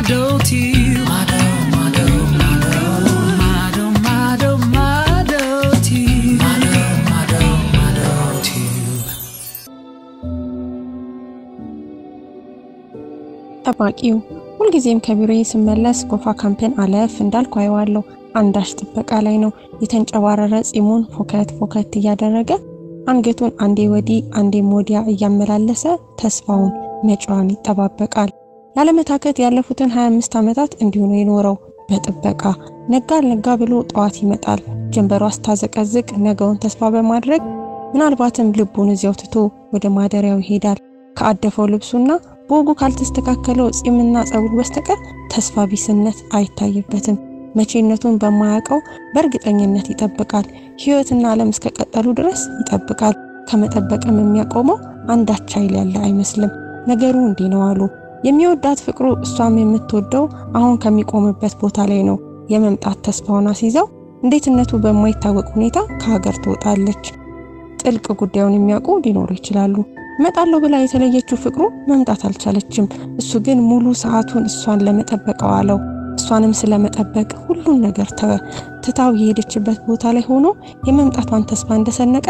ጠባቂው ሁልጊዜም ከቢሮዬ ስመለስ ጎፋ ካምፕን አለፍ እንዳልኩ አየዋለሁ። አንዳች ጥበቃ ላይ ነው። የተንጨባረረ ፂሙን ፎከት ፎከት እያደረገ አንገቱን አንዴ ወዲህ አንዴም ወዲያ እያመላለሰ ተስፋውን መጪዋን ይጠባበቃል። ያለመታከት ያለፉትን 25 ዓመታት እንዲሁ ነው የኖረው በጥበቃ ነጋ አልነጋ ብሎ ጠዋት ይመጣል። ጀንበሯ ስታዘቀዝቅ ነገውን ተስፋ በማድረግ ምናልባትም ልቡን እዚያው ትቶ ወደ ማደሪያው ይሄዳል። ከአደፈው ልብሱና በወጉ ካልተስተካከለው ፂምና ጸጉር በስተቀር ተስፋ ቢስነት አይታይበትም። መቼነቱን በማያውቀው በእርግጠኝነት ይጠብቃል። ሕይወትና ዓለም እስከቀጠሉ ድረስ ይጠብቃል። ከመጠበቅም የሚያቆመው አንዳች ኃይል ያለ አይመስልም። ነገሩ እንዲህ ነው አሉ። የሚወዳት ፍቅሩ እሷም የምትወደው አሁን ከሚቆምበት ቦታ ላይ ነው። የመምጣት ተስፋውን አስይዘው እንዴትነቱ በማይታወቅ ሁኔታ ከሀገር ትወጣለች። ጥልቅ ጉዳዩን የሚያውቁ ሊኖሩ ይችላሉ። እመጣለሁ ብላ የተለየችው ፍቅሩ መምጣት አልቻለችም። እሱ ግን ሙሉ ሰዓቱን እሷን ለመጠበቅ አዋለው። እሷንም ስለመጠበቅ ሁሉን ነገር ተወ። ትታው የሄደችበት ቦታ ላይ ሆኖ የመምጣቷን ተስፋ እንደሰነቀ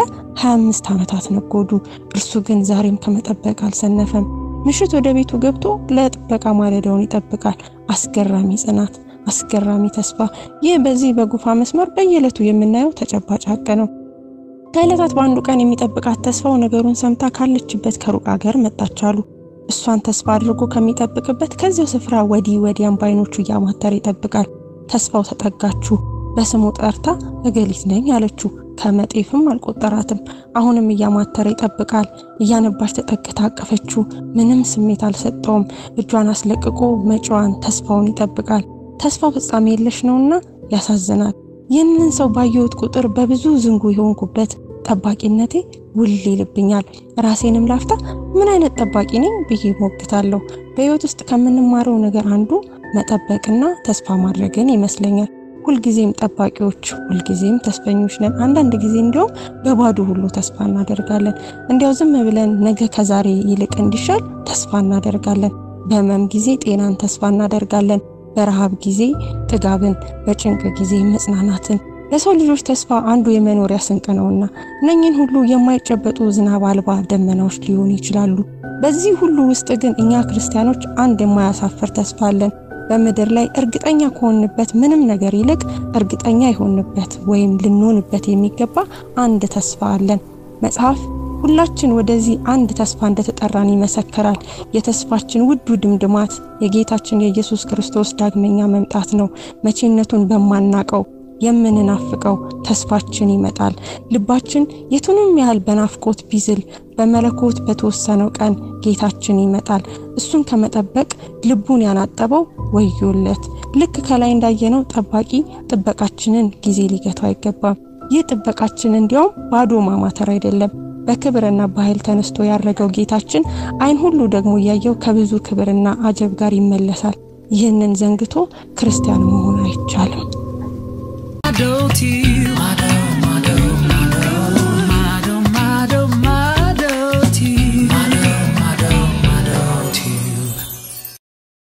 25 ዓመታት ነጎዱ። እርሱ ግን ዛሬም ከመጠበቅ አልሰነፈም። ምሽት ወደ ቤቱ ገብቶ ለጥበቃ ማለዳውን ይጠብቃል። አስገራሚ ጽናት፣ አስገራሚ ተስፋ። ይህ በዚህ በጉፋ መስመር በየዕለቱ የምናየው ተጨባጭ ሀቅ ነው። ከዕለታት በአንዱ ቀን የሚጠብቃት ተስፋው ነገሩን ሰምታ ካለችበት ከሩቅ አገር መጣች አሉ። እሷን ተስፋ አድርጎ ከሚጠብቅበት ከዚያው ስፍራ ወዲህ ወዲያም በዓይኖቹ እያማተረ ይጠብቃል። ተስፋው ተጠጋችሁ። በስሙ ጠርታ እገሊት ነኝ አለችው። ከመጤፍም አልቆጠራትም። አሁንም እያማተረ ይጠብቃል። እያነባች ተጠግታ አቀፈችው። ምንም ስሜት አልሰጠውም። እጇን አስለቅቆ መጪዋን ተስፋውን ይጠብቃል። ተስፋው ፍጻሜ የለሽ ነውና ያሳዝናል። ይህንን ሰው ባየሁት ቁጥር በብዙ ዝንጉ የሆንኩበት ጠባቂነቴ ውል ይልብኛል። ራሴንም ላፍታ ምን አይነት ጠባቂ ነኝ ብዬ ሞግታለሁ። በሕይወት ውስጥ ከምንማረው ነገር አንዱ መጠበቅና ተስፋ ማድረግን ይመስለኛል። ሁልጊዜም ጠባቂዎች፣ ሁልጊዜም ተስፈኞች ነን። አንዳንድ ጊዜ እንዲያውም በባዶ ሁሉ ተስፋ እናደርጋለን። እንዲያው ዝም ብለን ነገ ከዛሬ ይልቅ እንዲሻል ተስፋ እናደርጋለን። በህመም ጊዜ ጤናን ተስፋ እናደርጋለን። በረሃብ ጊዜ ጥጋብን፣ በጭንቅ ጊዜ መጽናናትን። ለሰው ልጆች ተስፋ አንዱ የመኖሪያ ስንቅ ነውና እነኝን ሁሉ የማይጨበጡ ዝናብ አልባ ደመናዎች ሊሆኑ ይችላሉ። በዚህ ሁሉ ውስጥ ግን እኛ ክርስቲያኖች አንድ የማያሳፍር ተስፋ አለን። በምድር ላይ እርግጠኛ ከሆንበት ምንም ነገር ይልቅ እርግጠኛ የሆንበት ወይም ልንሆንበት የሚገባ አንድ ተስፋ አለን። መጽሐፍ ሁላችን ወደዚህ አንድ ተስፋ እንደተጠራን ይመሰክራል። የተስፋችን ውዱ ድምድማት የጌታችን የኢየሱስ ክርስቶስ ዳግመኛ መምጣት ነው። መቼነቱን በማናቀው የምንናፍቀው ተስፋችን ይመጣል። ልባችን የቱንም ያህል በናፍቆት ቢዝል በመለኮት በተወሰነው ቀን ጌታችን ይመጣል። እሱን ከመጠበቅ ልቡን ያናጠበው ወዮለት። ልክ ከላይ እንዳየነው ጠባቂ ጥበቃችንን ጊዜ ሊገቱ አይገባም። ይህ ጥበቃችን እንዲያውም ባዶ ማማተር አይደለም። በክብርና በኃይል ተነስቶ ያረገው ጌታችን ዓይን ሁሉ ደግሞ እያየው ከብዙ ክብርና አጀብ ጋር ይመለሳል። ይህንን ዘንግቶ ክርስቲያን መሆን አይቻልም።